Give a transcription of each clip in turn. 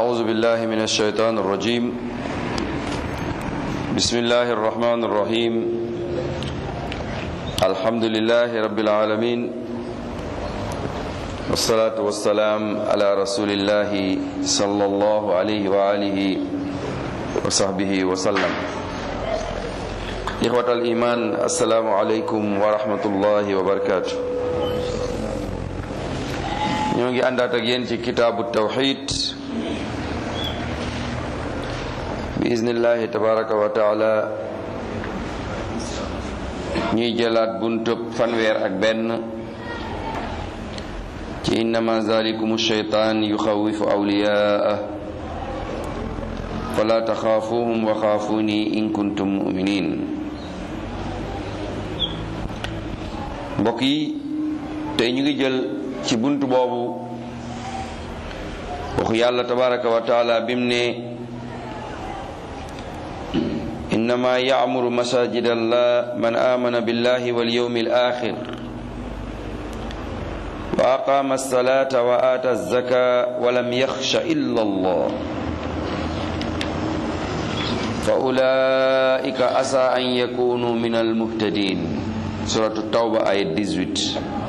أعوذ بالله من الشيطان الرجيم بسم الله الرحمن الرحيم الحمد لله رب العالمين والصلاة والسلام على رسول الله صلى الله عليه وآله وصحبه وسلم إخوة الإيمان السلام عليكم ورحمة الله وبركاته ñoo ngi àndaat ak yéen ci kitaabu tawxid bi iznillahi tabaraka wa taala ñuy jëlaat buntëb fanweer ak benn ci innama zalikum sheytaan yuxawifu awliyaa fala taxaafuhum wa xaafuni in kuntum muminin mbokk yi tey ñu ngi jël ci bunt boobu waxu yàlla tabaraka wa taala bim ne innama ya'muru masajid allah man amana billahi wal yawmi al akhir wa aqama as-salata wa ata az-zaka wa lam yakhsha illa allah fa ulaika asa an yakunu min al muhtadin suratu tawba ayat 18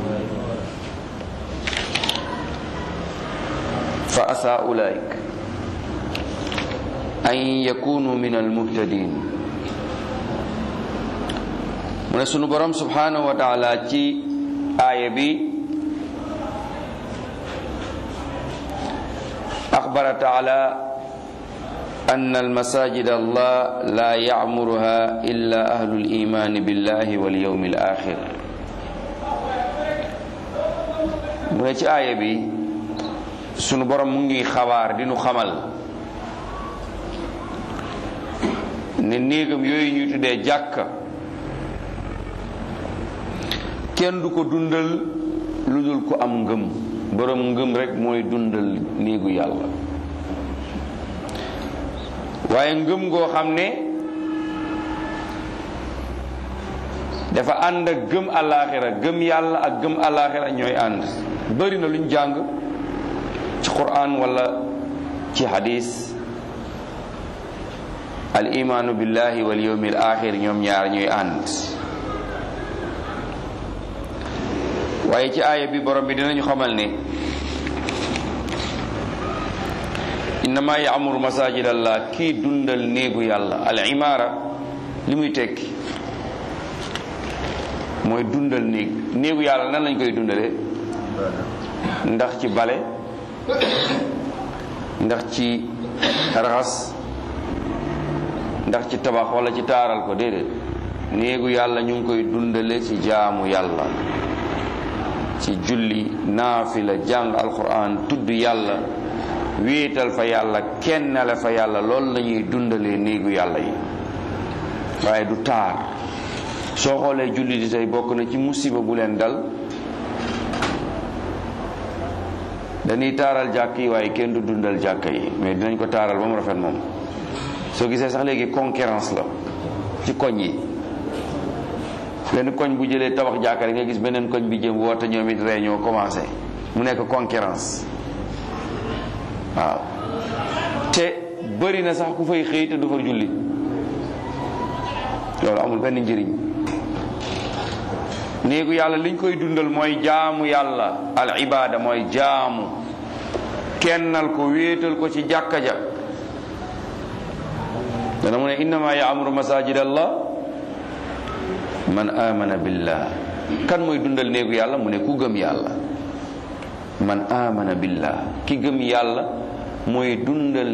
fa asa ulaik an yakunu min almuhtadin mu ne sunu borom subhanahu wa taala ci aaya bi axbara taala أن المساجد الله لا يعمرها إلا أهل الإيمان بالله واليوم الآخر mu ne ci aaya bi sunu borom mu ngi xabaar di nu xamal ne néegam yooyu ñuy tuddee jàkka kenn du ko dundal lu dul ko am ngëm borom ngëm rek mooy dundal néegu yàlla waaye ngëm goo xam ne dafa ànd ak gëm alaaxira gëm yàlla ak gëm alaaxira ñooy ànd bari na luñ jàng ci quran wala ci hadis al imaanu billahi wal yawmi al axir ñoom ñaar ñuy ànd waaye ci aaya bi borom bi dinañu xamal ne innama yaamuru masajid allah kii dundal néegu yàlla al imaara li muy tekki mooy dundal néeg néegu yàlla nan lañ koy dundale ndax ci bale ndax ci raxas ndax ci tabax wala ci taaral ko déedéet néegu yàlla ñu ngi koy dundale ci jaamu yàlla ci julli naafila jàng alquran tudd yàlla wéetal fa yàlla kennale fa yàlla loolu la ñuy dundalee néegu yàlla yi waaye du taar soo xoolee julli di tey bokk na ci musiba bu leen dal dañuy taaral jàkk yi waaye kenn du dundal jàkka yi mais dinañ ko taaral ba mu rafet moom soo gisee sax léegi concurrence la ci koñ yi benn koñ bu jëlee tabax jàkka nga gis beneen koñ bi jëm woote ñoom it réunion commencé mu nekk concurrence waaw te bëri na sax ku fay xëy te du fa julli loolu amul benn njëriñ néegu yàlla liñ koy dundal mooy jaamu yàlla al ibada mooy jaamu kennal ko wéetal ko ci jàkka ja dana mu ne innama yaamuru masajid allah man amana billah kan mooy dundal néegu yàlla mu ne ku gëm yàlla man amana billah ki gëm yàlla mooy dundal